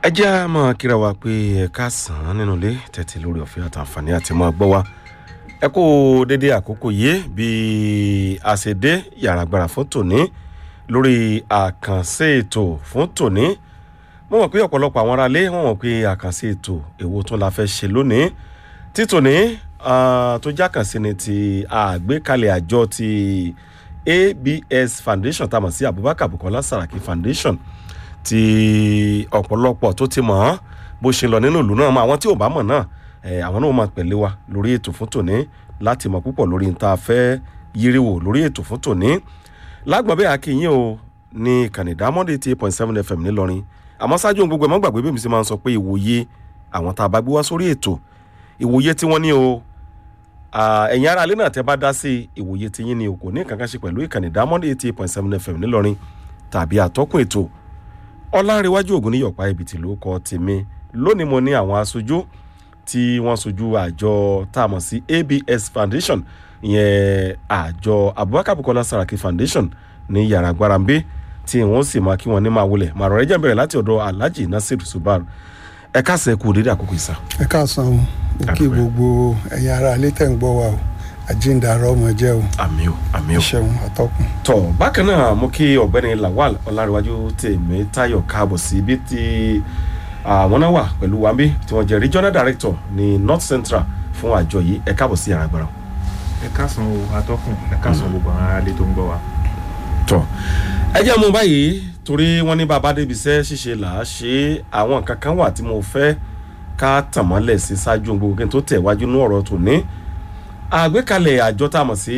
ẹ jẹ́ á máa kíra wa pé ẹ káàsán nínú ilé tẹ́tí lórí ọ̀fẹ́ àtàǹfààní àti máa gbọ́ wa ẹ kó dédé àkókò yìí bí a ṣe dé yàrá agbára fún tòní lórí àkànṣe ètò fún tòní mo mọ̀ pé ọ̀pọ̀lọpọ̀ àwọn aráalé wọ́n mọ̀ pé àkànṣe ètò èwo tún la fẹ́ ṣe lónìí tí tòní tó jákànṣe ni ti àgbékalẹ̀ àjọ ti abs foundation tá a mọ̀ sí abubakar bukola saraki foundation tí ọ̀pọ̀lọpọ̀ tó ti mọ̀ ọ́n bó ṣe lọ nínú ìlú náà mọ àwọn tí ò bá mọ̀ náà àwọn náà máa pẹ̀lẹ́ wa lórí ètò fún tòní láti mọ̀ púpọ̀ lórí níta fẹ́ yíríwò lórí ètò fún tòní lágbọ̀n bẹ́ẹ̀ akínyìn o ní ìkànnì dámọ́dé eighty eight point seven fm ńìlọrin àmọ́ ṣáájú ohun gbogbo ẹ̀ mọ́ gbàgbé bí mi sì máa ń sọ pé ìwòye àwọn tá a bá gbé wá sórí ètò ìwòye tí wọ́n ní o ẹ̀yin ará alẹ́ náà tẹ́ bá dá sí ìwòye tí yín ni o kò ní kankan ṣe pẹ̀lú ìkànnì dámọ́dé eighty eight point seven fm ńìlọrin tàbí àtọ́kùn ètò ọlárẹ̀wájú ògùn ní yọ̀pá ibi tí ló kọ́ tèmi lónìí mo ní àwọn aṣojú tí wọ́n sojú àjọ tá a mọ̀ sí abs foundation ìyẹn àjọ abubakar bukola saraki foundation ní yàrá gbarambe tí wọ́n sì máa kí wọ́n ní máa wọlé màrọ̀ rẹ̀ jẹ́ bẹ̀rẹ̀ láti ọ̀dọ̀ alhaji nasir subar ẹ káàsán kú dédé àkókò ìsà. ẹ káàsán o mo kí gbogbo ẹ̀yin ará ilé tẹ̀ ń gbọ́ wa o àjíǹdàrọ̀ ọmọ jẹ́ o àmì o àmì o. ṣeun àtọkùn. tọ bákan náà mo kí ọ̀gbẹ́ni lawal ọlárẹ̀wájú tèmi táyọ̀ káàbọ̀ sí ibi tí àwọn náà wà pẹ̀lú wa bí tí wọ́n jẹ́ regional director ní north central fún àjọ yìí ẹ káàbọ̀ sí yàrá gbọ́dọ̀. ẹ káàsán o atọ́kùn ẹ káàsán gbogbo àwọn aráalé tó ń gbọ́ wa. tọ ẹ jẹ́ mu báyìí torí wọ́n ní bàbá débi iṣẹ́ ṣíṣe là á ṣe àwọn nǹkan kan wà tí mo fẹ́ ká tàn mọ́lẹ̀ sí ṣáájú gbogbo kí n tó tẹ̀ wájú ní ọ̀rọ̀ tòní àgbékalẹ̀ àjọ tá a mọ̀ sí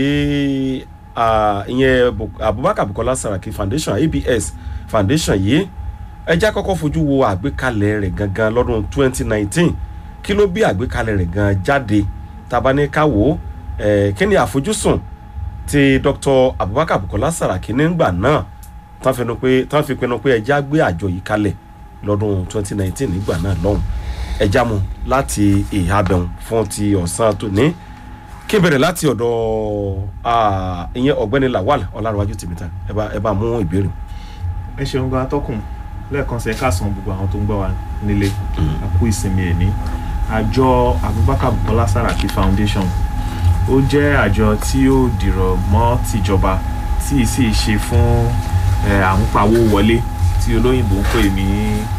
ìyẹn abubakar bukola saraki foundation abs foundation yìí ẹ já kọ́kọ́ fojú wo àgbékalẹ̀ rẹ̀ gangan lọ́dún 2019 kí ló bí àgbékalẹ̀ rẹ̀ gan jáde tabaníkàwó kí ni àfojúsùn ti dr abubakar bukola saraki nígbà náà tán fi pinnu pé ẹja gbé àjọ yìí kalẹ̀ lọ́dún 2019 nígbà náà lọ́hùn ẹja mu láti ìhàbẹ̀hùn fún ti ọ̀sán tòní kí n bẹ̀rẹ̀ láti ọ̀dọ̀ ìyẹn ọ̀gbẹ́ni lawal ọ̀làrọ̀wájú tìmítà ẹ bá mú ìbéèrè. ẹ ṣeun gan atọ́kùn lẹ́ẹ̀kan sí ẹ káàsán gbogbo àwọn tó ń gbọ́ wa nílé àkú ìsinmi ẹ̀ní àjọ abubakar bukola saraki foundation ó jẹ́ àjọ tí ó dìrọ̀ mọ́ tìjọba tí ì sì ṣe fún àmúpawó wọlé tí olóyìnbó ń pè ní